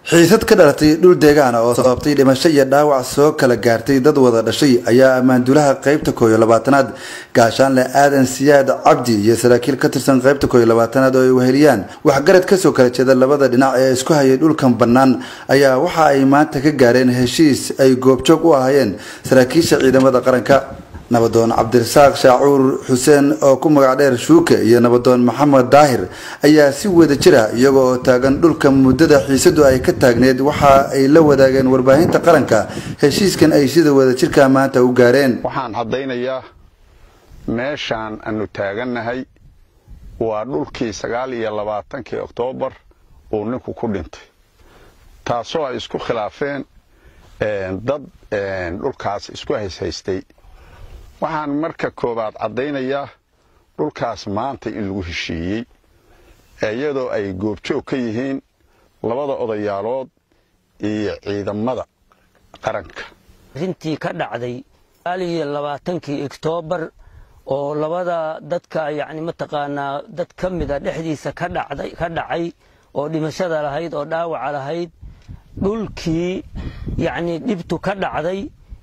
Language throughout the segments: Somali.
xiisad ka dhalatay dhul deegaana oo sababtay dhimasho iyo dhaawac soo kala gaartay dad wada dhashay ayaa ammaanduulaha qaybta koob iyo labaatanaad gaashaanle aadan siyaad cabdi iyo saraakiil ka tirsan qaybta koob iyo labaatanaad oo ay weheliyaan waxgarad kasoo kala jeeda labada dhinac ee isku hayay dhulkan bannaan ayaa waxa ay maanta ka gaareen heshiis ay goobjoog u ahaayeen saraakiisha ciidamada qaranka nabadoon cabdirasaaq shaacuur xuseen oo ku magac dheer shuuke iyo nabadoon maxamed daahir ayaa si wada jira iyaga oo taagan dhulka muddada xiisadu ay ka taagneed waxa ay la wadaageen warbaahinta qaranka heshiiskan ay sida wadajirka maanta u gaareen waxaan caddaynayaa meeshaan aanu taagannahay waa dhulkii sagaal iyo labaatankii oktoobar uu ninku ku dhintay taasoo ay isku khilaafeen dad dhulkaas isku hayshaystay waxaan marka koowaad caddaynayaa dhulkaas maanta in lagu heshiiyey iyadoo ay goobjoog ka yihiin labada odayaalood iyo ciidamada qaranka arrintii ka dhacday iyo labaatankii oktoobar oo labada dadka yacni mataqaanaa dad ka mida dhexdiisa ka dhacday ka dhacay oo dhimashada lahayd oo dhaawaca lahayd dhulkii yacni dhibtu ka dhacday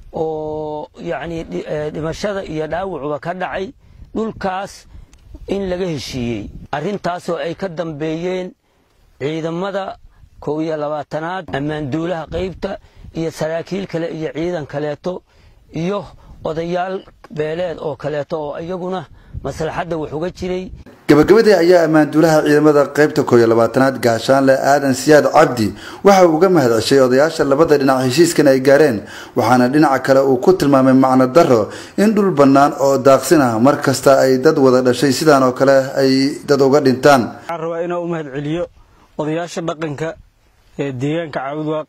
oo yacni dhimashada iyo dhaawacuba ka dhacay dhulkaas in laga heshiiyey arrintaasoo ay ka dambeeyeen ciidamada kow iyo labaatanaad ammaanduulaha qaybta iyo saraakiil kale iyo ciidan kaleeto iyo odayaal beeleed oo kaleeto oo iyaguna maslaxadda wax uga jiray gabagabadii ayaa ammaanduulaha ciidamada qaybta koob iyo labaatanaad gaashaanle aadan siyaad cabdi waxa uu uga mahad ceshay odayaasha labada dhinac heshiiskan ay gaareen waxaana dhinaca kale uu ku tilmaamay macno daro in dhul bannaan oo daaqsin ah mar kasta ay dad wada dhashay sidaan oo kale ay dad uga dhintaan waxaan rabaa inaan u mahad celiyo odayaasha dhaqanka ee deegaanka caawudwaaq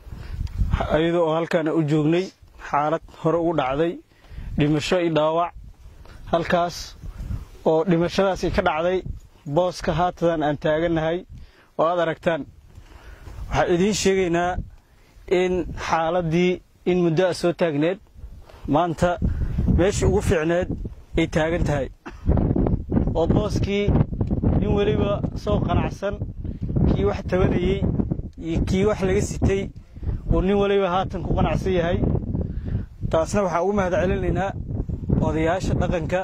iyadoo oo halkaana u joognay xaalad hore ugu dhacday dhimasho iyo dhaawac halkaas oo dhimashadaasi ka dhacday booska haatadan aan taagannahay oo aad aragtaan waxaan idiin sheegaynaa in xaaladdii in muddo a soo taagneed maanta meeshii ugu fiicneed ay taagan tahay oo booskii nin weliba soo qanacsan kii wax tabanayey iyo kii wax laga sitay oo nin weliba haatan ku qanacsan yahay taasna waxaan ugu mahad celinaynaa odayaasha dhaqanka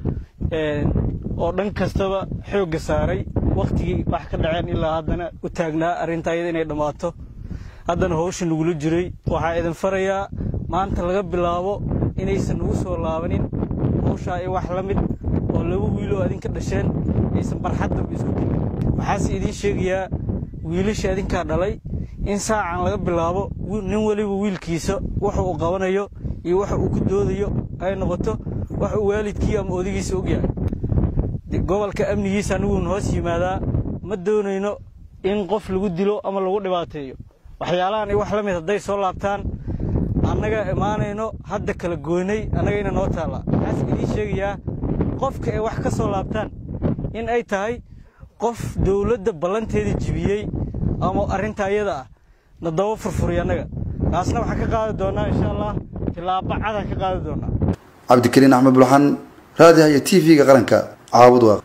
oo dhan kastaba xoogga saaray wakhtigii wax ka dhaceen ilaa haddana u taagnaa arrinta ayada inay dhammaato haddana howsha nagula jiray waxaa idin farayaa maanta laga bilaabo inaysan nagu soo laabanin howshaa i wax la mid oo laba wiiloo adinka dhasheen aysan barxaddaba isku dilin waxaase idiin sheegayaa wiilasha adinkaa dhalay in saacan laga bilaabo nin weliba wiilkiisa waxa uu qabanayo iyo waxa uu ku doodayo ay noqoto wax uu waalidkii ama odigiisa ogyahay gobolka amnigiisa aniguun hoos yimaadaa ma doonayno in qof lagu dilo ama lagu dhibaateeyo waxyaalahan i wax la mid hadday soo laabtaan annaga imaanayno hadda kala goynay annagayna noo taallaa waxaas idiin sheegayaa qofka ay wax ka soo laabtaan in ay tahay qof dawladda ballanteeda jibiyey ama arrinta ayada ah na daba furfuriy annaga taasna waxaan ka qaadi doonnaa insha allah tilaaba cadaan ka qaadi doonnaa cabdikariin axmed bulxan raadiha iyo t v-ga qaranka caabud waaq